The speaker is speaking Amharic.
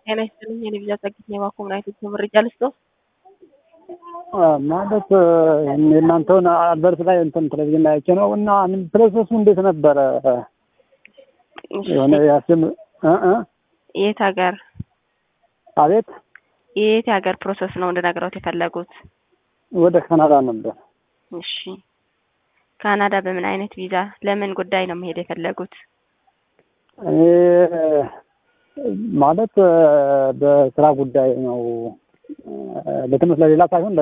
ጤና ይስጥልኝ። የልብዣ ጸጊት ነው የባኮምና ኢትዮጵያ መረጃ ልስጦ ማለት የእናንተውን አልበርት ላይ እንትን ቴሌቪዥን ላይ አይቼ ነው እና ፕሮሰሱ እንዴት ነበረ? የሆነ ያስም የት ሀገር አቤት የት ሀገር ፕሮሰስ ነው እንድነግረውት የፈለጉት? ወደ ካናዳ ነበር። እሺ ካናዳ በምን አይነት ቪዛ ለምን ጉዳይ ነው መሄድ የፈለጉት? እኔ ማለት በስራ ጉዳይ ነው። ለትምህርት ለሌላ ሳይሆን